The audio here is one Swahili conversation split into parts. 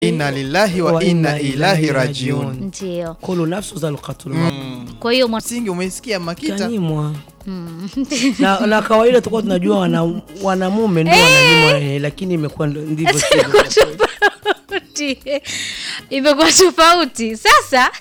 inna lillahi wa inna ilahi rajiun. Ndio. Kulu nafsu zaluqatul maut. Kwa hiyo mwana- Msingi umeisikia Makita? Kanyimwa. na, na kawaida tulikuwa tunajua wana, wanamume ndio wananyimwa eh, lakini imekuwa ndo- ndivyo sivyo. tofauti imekuwa tofauti sasa.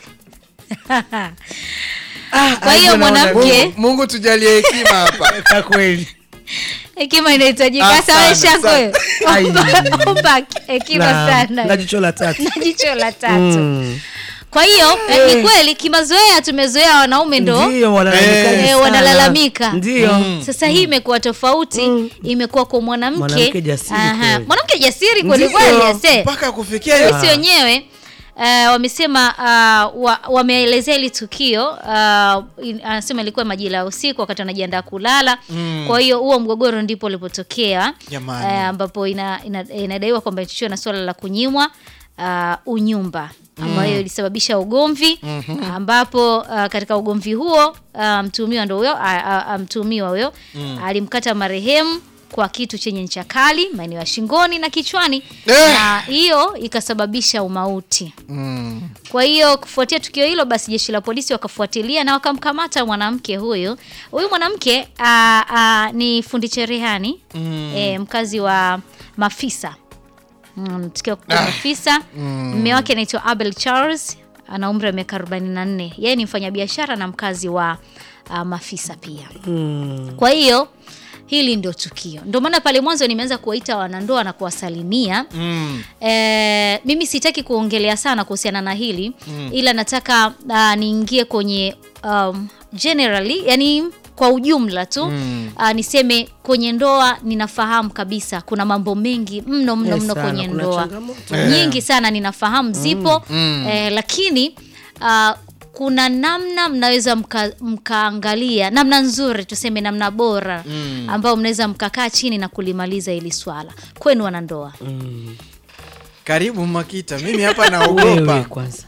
Kwa hiyo mwanamke Mungu, Mungu tujalie hekima hapa. Kwa kweli hekima inahitajika. Ah, Sasa sana, wewe shako wewe. Ai. Omba- omba hekima na, sana na jicho la tatu na jicho la tatu. Mm. Kwa hiyo eh, ni kweli kimazoea tumezoea wanaume ndo ndio wanalalamika Eh, sana. wanalalamika. ndio sasa hii imekuwa tofauti, imekuwa kwa mwanamke Mwanamke jasiri Aha, kweli. mwanamke jasiri kweli Ndio. kweli ase Mpaka kufikia hiyo. sisi wenyewe uh, wamesema uh, wa, wameelezea hili tukio uh, in- anasema ilikuwa majira ya usiku wakati wanajiandaa kulala mm. kwa hiyo huo mgogoro ndipo ulipotokea Jamani. uh, ambapo ina, ina, inadaiwa kwamba ichochiwa na suala la kunyimwa uh, unyumba ambayo ilisababisha ugomvi ambapo uh, katika ugomvi huo uh, mtuhumiwa ndo huyo uh, uh, mtuhumiwa huyo alimkata marehemu kwa kitu chenye ncha kali maeneo ya shingoni na kichwani Eh. na hiyo ikasababisha umauti. Mm. Kwa hiyo kufuatia tukio hilo, basi jeshi la polisi wakafuatilia na wakamkamata mwanamke huyo. Huyu mwanamke aa, aa, ni fundi cherehani Mm. e, mkazi wa Mafisa mm, tukio kwa Mafisa. Mume wake anaitwa Abel Charles, ana umri wa miaka 44. Yeye ni mfanyabiashara na mkazi wa aa, Mafisa pia. Mm. Kwa hiyo hili ndio tukio, ndio maana pale mwanzo nimeanza kuwaita wanandoa na kuwasalimia Mm. Eh, mimi sitaki kuongelea sana kuhusiana na hili ila nataka uh, niingie kwenye um, generally yani kwa ujumla tu Mm. uh, niseme kwenye ndoa ninafahamu kabisa kuna mambo mengi mno mno Eh, mno sana, kwenye kuna ndoa changamoto. nyingi sana ninafahamu zipo Mm. eh, lakini uh, kuna namna mnaweza mka- mkaangalia namna nzuri tuseme namna bora Mm. ambayo mnaweza mkakaa chini na kulimaliza hili swala kwenu wanandoa Mm. Karibu Makita, mimi hapa wewe naogopa. kwanza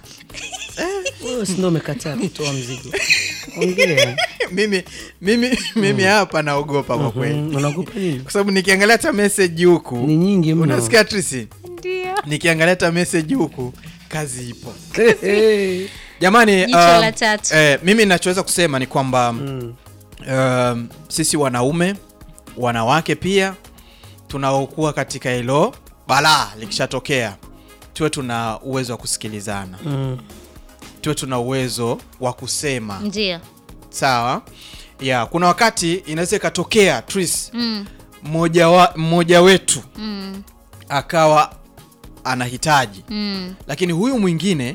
wewe si ndio umekataa kutoa mzigo ongea mimi mimi mimi hapa naogopa kwa kweli. Mm, unaogopa nini Kwa sababu nikiangalia hata message huku. ni nyingi mno Unasikia Trisi? ndio Nikiangalia hata message huku kazi ipo. Eh, Jamani, Jicho um, la tatu. eh, mimi nachoweza kusema ni kwamba mm. um, sisi wanaume wanawake pia tunaokuwa katika hilo balaa likishatokea tuwe tuna uwezo wa kusikilizana Mm. tuwe tuna uwezo wa kusema ndio sawa ya kuna wakati inaweza ikatokea tris mm, mmoja wa, mmoja wetu mm, akawa anahitaji mm, lakini huyu mwingine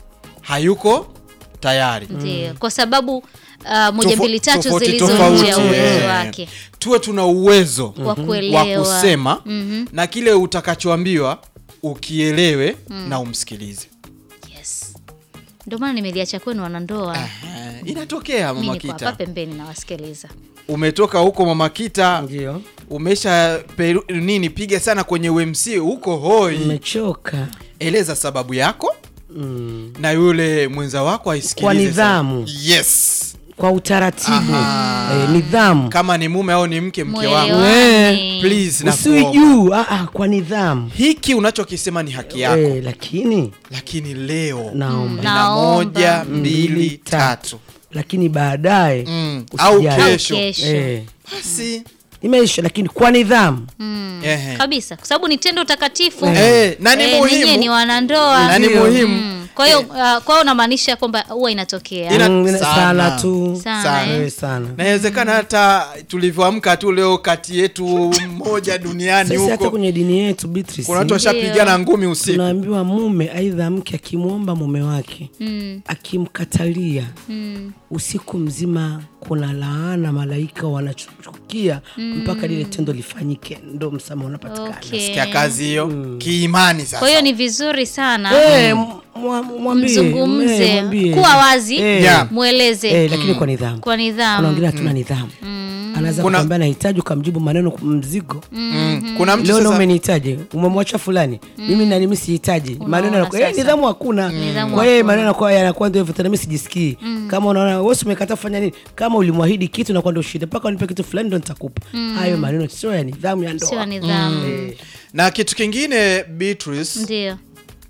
hayuko tayari ndio kwa sababu uh, moja Tofo- mbili tatu tofauti zilizo tofauti, nje ya uwezo eh. wake tuwe tuna uwezo wa wa kuelewa kusema Mhm, na kile utakachoambiwa ukielewe na umsikilize yes ndio maana nimeliacha kwenu wanandoa Aha, inatokea mi mama niko hapa kita pembeni nawasikiliza umetoka huko mama kita ndio umesha peru, nini piga sana kwenye UMC huko hoi umechoka eleza sababu yako mm. na yule mwenza wako aisikilize Kwa sana. nidhamu. yes kwa utaratibu Aha. eh, nidhamu kama ni mume au ni mke mke wangu Mwelewane. please usiwi nakuomba. juu ah, ah, kwa nidhamu hiki unachokisema ni haki yako eh, lakini lakini leo naomba na Naomba. moja Mbili, mbili tatu. tatu lakini baadaye mm. au usijali. Au kesho kesho. eh, basi imeisha lakini kwa nidhamu Mm, Ehe. kabisa kwa sababu ni tendo takatifu Eh, na ni Eh, ninyi ni muhimu wanandoa na ni Ndio. muhimu Mm, kwa hiyo uh, kwa hiyo unamaanisha kwamba huwa inatokea Ina- Mm, sana. sana tu Sana, sana. eh. Eh, sana na inawezekana hata tulivyoamka tu leo kati yetu mmoja duniani sisi hata huko kwenye dini yetu Beatrice, kuna watu washapigana ngumi usiku tunaambiwa mume aidha mke akimwomba mume wake Mm, akimkatalia mm, usiku mzima kuna laana malaika wanachukia mpaka lile tendo lifanyike ndo msamaha unapatikana okay. sikia kazi hiyo kiimani sasa kwa hiyo ni vizuri sana Eh, mwa- mwambie, mzungumze eh, mwambie. kuwa wazi Eh, Yeah. mweleze eh, lakini kwa nidhamu kwa kuna nidhamu wengine hatuna nidhamu anaweza Kuna- kukwambia nahitaji ukamjibu maneno mzigo mm. kuna mtu leo na sasa umenihitaji umemwacha fulani mimi nani mimi sihitaji maneno yanakuwa eh, sasa. nidhamu hakuna Nidhamu kwa hiyo hakuna. maneno yanakuwa yanakuwa ndio hivyo tena mimi sijisikii kama unaona wewe si umekataa kufanya nini kama ulimwahidi kitu na kwa ndio shida mpaka unipe kitu fulani ndio nitakupa hayo maneno sio ya nidhamu ya sio ndoa nidhamu na kitu kingine Beatrice ndio